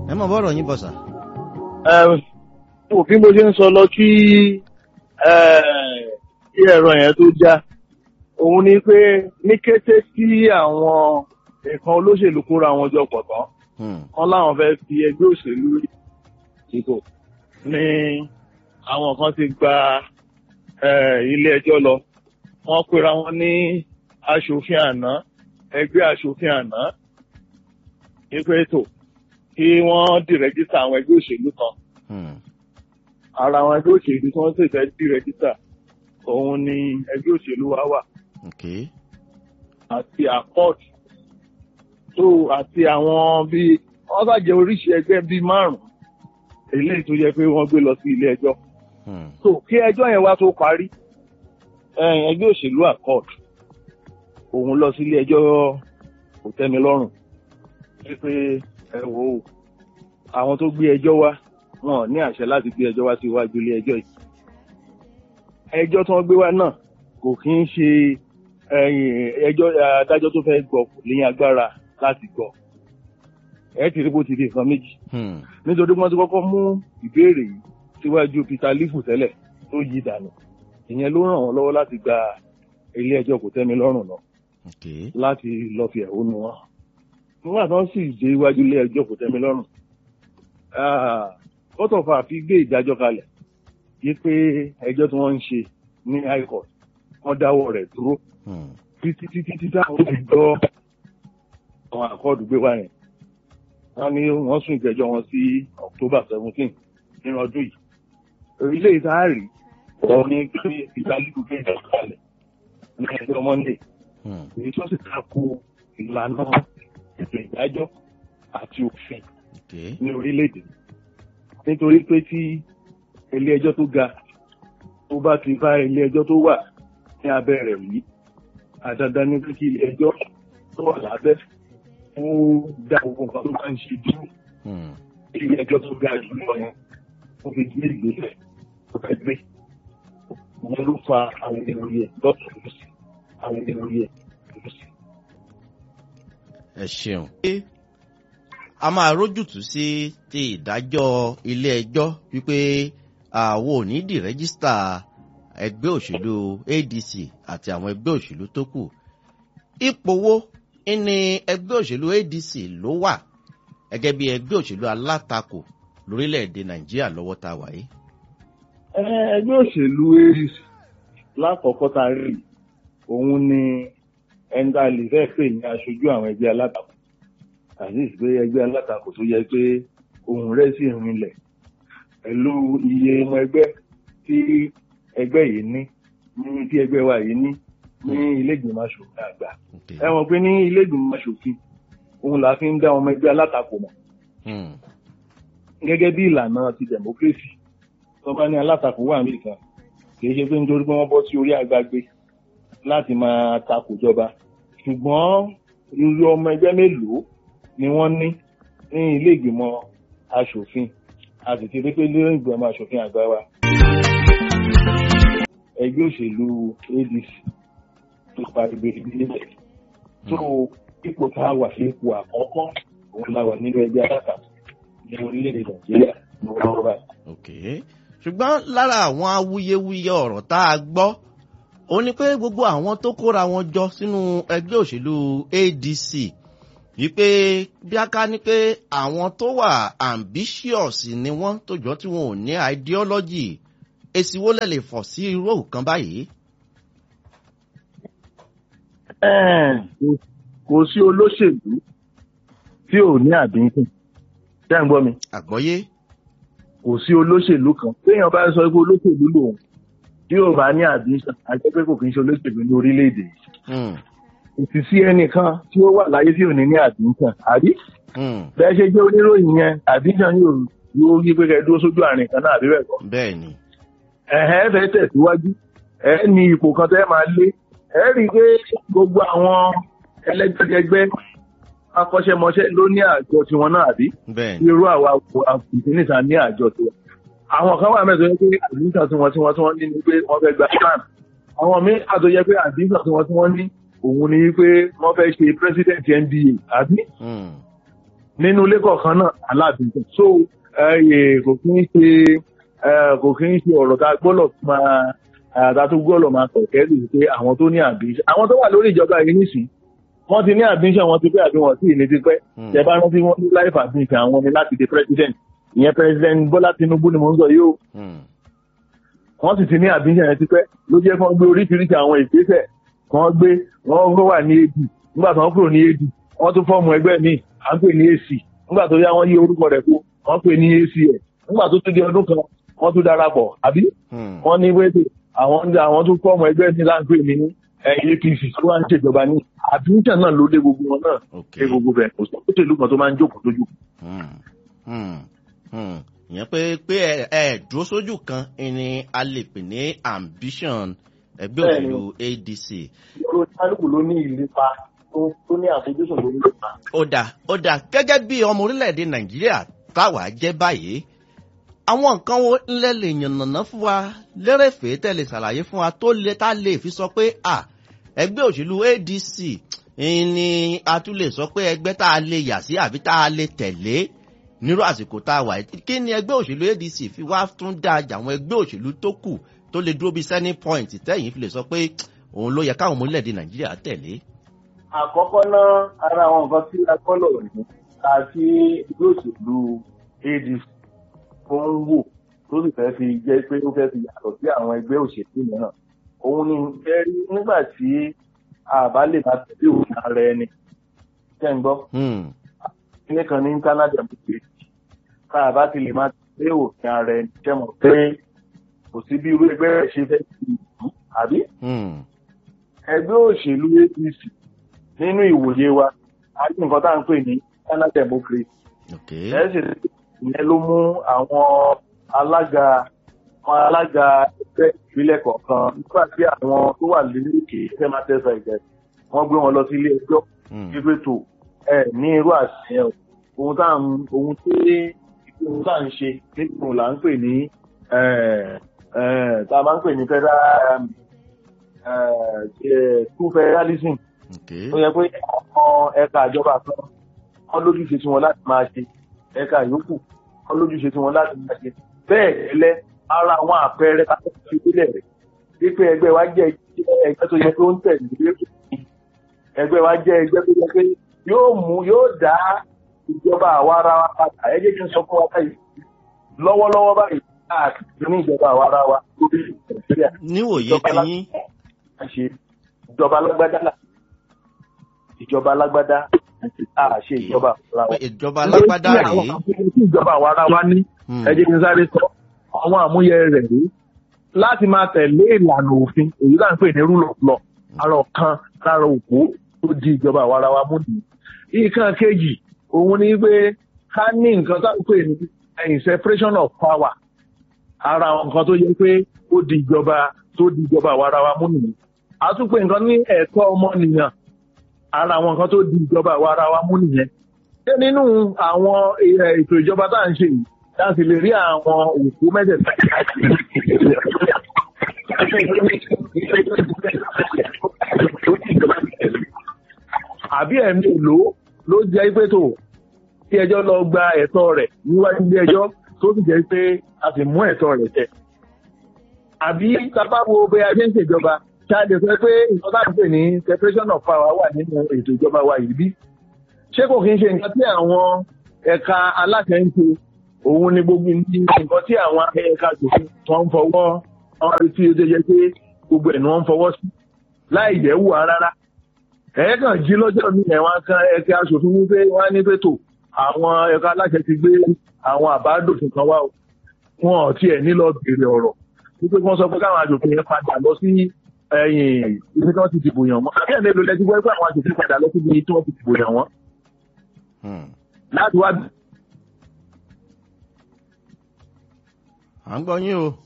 ẹ mọ̀ bọ́rọ̀ yín bọ̀ sà. òfin bó ṣe ń sọ lọ kí kí ẹ̀rọ yẹn tó já òun ni pé ní kété tí àwọn nǹkan olóṣèlú kóra wọn jọ pọ̀ tán wọn láwọn fẹ́ fi ẹgbẹ́ òṣèlú ìbò ní àwọn kan ti gba ilé ẹjọ́ lọ wọ́n pera wọn ní aṣòfin àná ẹgbẹ́ aṣòfin àná ìpè ètò kí wọ́n dìrẹ́gítà àwọn ẹgbẹ́ òṣèlú kan ara àwọn ẹgbẹ́ òṣèlú tí wọ́n sì fẹ́ dìrẹ́gítà òun ni ẹgbẹ́ òṣèlú wa wà àti accord tó àti àwọn bíi wọ́n bá jẹ oríṣi ẹgbẹ́ bíi márùn-ún eléyìí tó yẹ pé wọ́n gbé lọ sí ilé ẹjọ́ so kí ẹjọ́ yẹn wá tó parí ẹgbẹ́ òṣèlú accord òun lọ sí ilé ẹjọ́ kò tẹ́mi lọ́rùn wípé ẹ wò ó àwọn tó gbé ẹjọ́ wá wọn ní àṣẹ láti gbé ẹjọ́ wá sí iwájú ilé ẹjọ́ yìí ẹjọ́ tí wọ́n gbé wá náà kò kí ń ṣe ẹjọ́ adájọ́ tó fẹ́ gbọ́ kò ní agbára láti gbọ́ ẹ ti rí bó ti di nǹkan méjì nítorí wọ́n ti kọ́kọ́ mú ìbéèrè yìí síwájú Peter Lifu tẹ́lẹ̀ tó yí dànù ìyẹn ló ràn wọ́n lọ́wọ́ láti gba ilé ẹjọ́ kò tẹ́mi lọ́rùn lọ láti lọ fi ẹ̀hónú wọn nígbà tó ń sì dé iwájú ilé ẹjọ́ kò tẹ́mi lọ́rùn kọ́tọ̀fà fi gbé ìdájọ́ kalẹ̀ yí pé ẹjọ́ tí wọ́n ń ṣe ní high court wọ́n dáwọ́ rẹ̀ dúró títí títí títí táwọn ti gbọ́ àwọn àkọọ́dù gbé wá yẹn wọ́n ní wọ́n sún ìgbẹ́jọ́ wọn sí October seventeen nínú ọdún yìí ilé ìsáàrí òun ní pé ìdálẹ́kùn gbé ìdájọ́ kalẹ̀ ní ẹjọ́ Monday èyí tó sì tako ìlànà ètò ìdájọ́ àti òfin ní orílẹ̀-èdè nítorí pé tí ilé ẹjọ́ tó ga tó bá ti bá ilé ẹjọ́ tó wà ní abẹ́ rẹ̀ wí àdandan ní pé kí ilé ẹjọ́ tó wà lábẹ́ ó dá gbogbo nǹkan tó bá ń ṣe dúró ilé ẹjọ́ tó ga jù lọ yẹn ó fi gbé ìgbésẹ̀ tó fẹ́ gbé wọn ló fa àwọn ènìyàn yẹn lọ́tún lọ́sí àwọn ènìyàn yẹn lọ́sí. ẹ ṣeun. a máa rójútùú sí ti ìdájọ́ ilé ẹjọ́ wípé àwọn ò ní di rẹ́gísítà ẹgbẹ́ òṣèlú ADC àti àwọn ẹgbẹ́ òṣèlú tó kù ipò wo ní ẹgbẹ́ òṣèlú ADC ló wà gẹ́gẹ́ bí ẹgbẹ́ òṣèlú alátakò lórílẹ̀‐èdè Nàìjíríà lọ́wọ́ tá a wà yìí. ẹgbẹ́ òṣèlú ADC lákọ̀ọ́kọ́ tá a rí òun ni ẹni tá a lè fẹ́ pè ní aṣojú àwọn ẹgbẹ́ alátakò àti ìpè ẹgbẹ́ alátakò tó yẹ pé ohùn rẹ̀ sì rinlẹ̀ pẹ̀lú iye ọmọ ẹgbẹ́ tí ẹgbẹ́ yìí ní ní tí ẹgbẹ́ wa yìí ní ní ilé ìgbìmọ̀ aṣòfin àgbà ẹ mọ̀ pé ní ilé ìgbìmọ̀ aṣòfin òun là fi ń dá ọmọ ẹgbẹ́ alátakò mọ̀ gẹ́gẹ́ bí ìlànà ti democracy tó bá ní alátakò wà ní ìkan kì í ṣe pé nítorí pé wọ́n bọ́ sí orí àgbàgbé láti máa takò jọba ṣùgbọ́n irú ọmọ ẹgbẹ́ mélòó ni wọ́n ní ní ilé ìgbìmọ̀ aṣòfin a sì ti rí pé ilé ìgbìmọ̀ aṣòfin àgbà wa ẹgbẹ́ òṣèlú ADC tó parí bèrèbí níbẹ̀ tó ipò tá a wà sí ipò àkọ́kọ́ òun la wà nínú ẹgbẹ́ alátakò ní orílẹ̀-èdè Nàìjíríà ní wọ́n báyìí. ṣùgbọ́n lára àwọn awuyewuye ọ̀rọ̀ tá a gbọ́ ó ní pé gbogbo àwọn tó kóra wọn jọ sínú ẹgbẹ́ òṣèlú ADC wípé bí a ká ní pé àwọn tó wà ambitious ni wọ́n tó jọ tí wọn ò ní ideology èsì wo lẹ lè fọ̀ sí irú òkan báyìí. kò sí olóṣèlú tí ò ní àbínkù ṣé ń gbọ́ mi. àgbọ́yé. kò sí olóṣèlú kan téèyàn bá sọ pé olóṣèlú lòun tí ò bá ní àbínkù àti pé kò kí n ṣe olóṣèlú ní orílẹ̀-èdè yìí. kò sí ẹnìkan tí ó wà láyé tí ò ní ní àbínkù àbí. bẹ́ẹ̀ ṣe jẹ́ oníròyìn yẹn àbínkù yóò yóò yí pé kẹ́ dúró sójú àárín kan náà àbí bẹ́ẹ̀ kọ́. bẹ́ẹ̀ni. ẹ̀hẹ́ fẹ́ tẹ̀síwájú ẹ̀ ní ipò kan tẹ́ máa lé ẹ̀ rí i pé gbogbo àwọn ẹlẹ́gbẹ́jẹgbẹ́ akọ́ṣẹ́mọṣẹ́ ló ní àjọ tiwọn náà àbí. irú àwa àfìsínìta ní àjọ tiwọn. àwọn kan wà mẹ́sàn-án pé àdínsà tí wọ́n tí wọ́n tí wọ́n ní ni pé wọ́n fẹ́ gba plan. àwọn míì àtọ́jẹ́ pé àdínsà tí wọ́n tí wọ́n ní òun ni pé wọ́n fẹ́ ṣe president NBA àbí. nínú ilé kọ̀ọ̀kan náà aláàbíjọ so ẹ kò kí ń ṣe ẹ kò kí ń ṣe ọ̀rọ̀ tá a gbọ́dọ̀ máa àtà tó gbọ́dọ̀ máa kọ̀kẹ́ lù pé àwọn tó ní àbíṣe àwọn tó wà lórí ìjọba yìí nísìnyí wọ́n ti ní àbíṣe wọn ti pẹ́ àbí wọn sì ní ti pẹ́ Hmm. tẹ bá rántí wọn ní láìpẹ́ àbíṣe àwọn ni láti di president ìyẹn president Bọ́lá Tinubu ni mò ń sọ yìí o Hmm. wọ́n sì ti ní àbíṣe yẹn ti pẹ́ ló jẹ́ kí wọ́n gbé oríṣiríṣi àwọn ìgbésẹ̀ kí wọ́n gbé wọ́n gbé wà ní AD nígbà tí wọ́n kúrò ní AD wọ́n tún fọ́ọ̀mù ẹgbẹ́ míì à ń pè ní AC nígbà tó yá wọ́n yí orúkọ rẹ̀ kó wọ́n pè ní ACN nígbà tó tún di ọdún kan wọ́n tún darapọ̀ àbí Hmm. wọ́n ní wéètè àwọn ń àwọn tún fọ́ọ̀mù ẹgbẹ́ ní láǹpẹ̀ ní eh, APC tó wá ń ṣèjọba ní àbíṣe náà ló dé gbogbo wọn náà ok dé gbogbo bẹ̀ kò sọ òṣèlú kan tó máa ń jókòó lójú Hmm. Hmm. Hmm. ìyẹn pé pé ẹ ẹ dúró sójú kan ni a lè pè ní ambition ẹgbẹ́ Bẹ́ẹ̀ni. òṣèlú ADC. ìṣòro kálukú ló ní ìlépa tó tó ní àfojúsùn lórí ìlépa. ó dà ó dà gẹ́gẹ́ bí ọmọ orílẹ̀-èdè nàìjíríà táwa jẹ́ báyìí àwọn nǹkan wo ńlẹ̀ lè yànnàná fún wa lérèfé tẹ̀lé ṣàlàyé fún wa tó lè tá lè fi sọ pé à ẹgbẹ́ òṣèlú ADC ni a tún lè sọ pé ẹgbẹ́ tá a lè yà sí àbí tá a lè tẹ̀lé nírú àsìkò tá a wà yìí kí ni ẹgbẹ́ òṣèlú ADC fi wá tún dáa jà àwọn ẹgbẹ́ òṣèlú tó kù tó lè dúró bí selling point tẹ́yìn fi lè sọ pé òun ló yẹ káwọn ọmọ orílẹ̀-èdè nàìjíríà tẹ̀lé. àkọ́kọ́ náà ara àwọn nǹkan tí a gbọ́dọ̀ ní àti ẹgbẹ́ òṣèlú ADC tó ń wò tó sì fẹ́ fi jẹ́ pé ó fẹ́ fi yàtọ̀ sí àwọn ẹgbẹ́ òṣèlú mìíràn òun ni fẹ́ rí nígbà tí àbá lè máa tẹ̀lé òfin ara ẹni ṣẹ́ ń gbọ́ Hmm. ilé kan ní internal democracy tá a bá ti lè máa tẹ̀lé òfin ara ẹni ṣẹ́ mọ̀ pé kò sí bí irú ẹgbẹ́ rẹ̀ ṣe fẹ́ sí ìlú àbí Hmm. ẹgbẹ́ òṣèlú APC nínú ìwòye wa a ní nǹkan tá à ń pè ní internal democracy ok. ẹ̀sìn ìyẹn ló mú àwọn alága àwọn alága ẹgbẹ́ ìpínlẹ̀ kọ̀ọ̀kan nígbà tí àwọn tó wà lókè fẹ́ máa tẹ̀sán ìjẹ́ wọ́n gbé wọn lọ sí ilé ẹjọ́ Hmm. wípé tó ẹ ní irú àṣeyàn ohun tá à ń ohun tí ohun tá à ń ṣe nípò là ń pè ní eh, eh, tá a máa ń pè ní federal um, eh, eh, true federalism ok. ó yẹ pé àwọn ẹ̀ka ìjọba kan wọ́n lójúṣe tí wọ́n láti máa ṣe ẹ̀ka yòókù wọ́n lójúṣe tí wọ́n láti máa ṣe bẹ́ẹ̀ gẹ́lẹ́ ara àwọn àpẹẹrẹ káfíń fi sílẹ̀ rẹ̀ wípé ẹgbẹ́ wa jẹ́ ẹgbẹ́ tó yẹ pé ó ń tẹ̀lé lókè ẹgbẹ́ wa jẹ́ ẹgbẹ́ tó yẹ pé yóò mú yóò dá ìjọba àwa ara wa padà ẹ jẹ́ kí n sọ fún wa báyìí lọ́wọ́lọ́wọ́ báyìí káàkiri ní ìjọba àwa ara wa lórí nàìjíríà níwòye ìjọba ti yín ṣe ìjọba alágbádá là ìjọba alágbádá a ṣe ìjọba ara pé wa. ìjọba alágbádá Lórí àwọn rèé àmúyẹ tí ìjọba àwa ara wa ní Hmm. ẹ jẹ́ kí n sáré sọ àwọn àmúyẹ rẹ̀ rí láti máa tẹ̀lé ìlànà òfin èyí là ń pè ní rule of law ara ọ̀kan lára òkú tó di ìjọba àwa ara wa mú nìyí. nǹkan kejì òun ni pé ká ní nǹkan tá à ń pè ní ẹ̀yìn separation of power ara àwọn nǹkan tó yẹ pé ó di ìjọba tó di ìjọba àwa ara wa mú nìyí. a tún pè nǹkan ní ẹ̀tọ́ ọmọnìyàn ara àwọn nǹkan tó di ìjọba àwa ara wa mú nìyẹn. ṣé nínú àwọn eh, ètò ìjọba tá à ń ṣe yìí láti lè rí àwọn òkú mẹ́tẹ̀ẹ̀ta àbí ẹ̀mí èlò ló jẹ́ pé tó kí ẹjọ́ lọ gba ẹ̀tọ́ rẹ̀ níwájú ilé ẹjọ́ tó sì jẹ́ pé a sì mú ẹ̀tọ́ rẹ̀ tẹ̀. àbí sábà wo bí a ṣe ń ṣèjọba ṣáàjẹ sọ pé nǹkan tá à ń pè ní separation of power wà nínú ètò ìjọba wa yìí bí. ṣé kò kí ń ṣe nǹkan tí àwọn ẹ̀ka aláṣẹ ń ṣe òun ni gbogbo ní nǹkan tí àwọn ẹ̀ka tòfin wọn ń fọwọ́ wọn rí tí ó jẹ́ pé gbogbo ẹ̀ ni wọ́n ń fọwọ́ sí láì jẹ́ wù á rárá ẹ̀ẹ́kàn jí lọ́jọ́ mi ẹ̀ wọ́n kan ẹ̀ka aṣòfin wípé wọ́n á ní pé tò àwọn ẹ̀ka aláṣẹ ti gbé àwọn àbádòfin kan wá o wọn ò tiẹ̀ ní lọ béèrè ọ̀rọ̀ wípé wọ́n sọ pé káwọn aṣòfin yẹn padà lọ sí ẹ̀yìn ibi tí wọ́n ti dìbò yàn wọ́n àbí ẹ̀ mélòó lẹ́tí wọ́n pé àwọn aṣòfin padà lọ síbi tí wọ́n ti dìbò yàn wọ́n Hmm. láti wá à ń gbọ́ yín o.